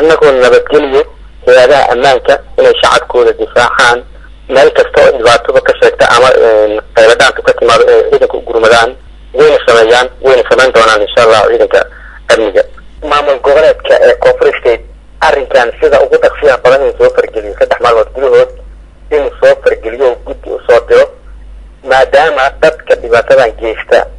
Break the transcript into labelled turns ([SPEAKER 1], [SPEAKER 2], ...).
[SPEAKER 1] annagoo nabadgeliyo hay-adaha ammaanka inay shacabkooda difaacaan meel kasta oo dhibaatadu ka sheegta ama qayladhaantu ka timaado ee ciidanka u gurmadaan wayna sameeyaan wayna samayn doonaan insha allah ciidanka amniga maamul goboleedka ee koonfur state arrinkan sida ugu dhaqsiyaha badan inuu soo fargeliyo saddex maalmood gudahood inuu soo fargeliyo oo guddi u soo diro maadaama dadka dhibaatadan geysta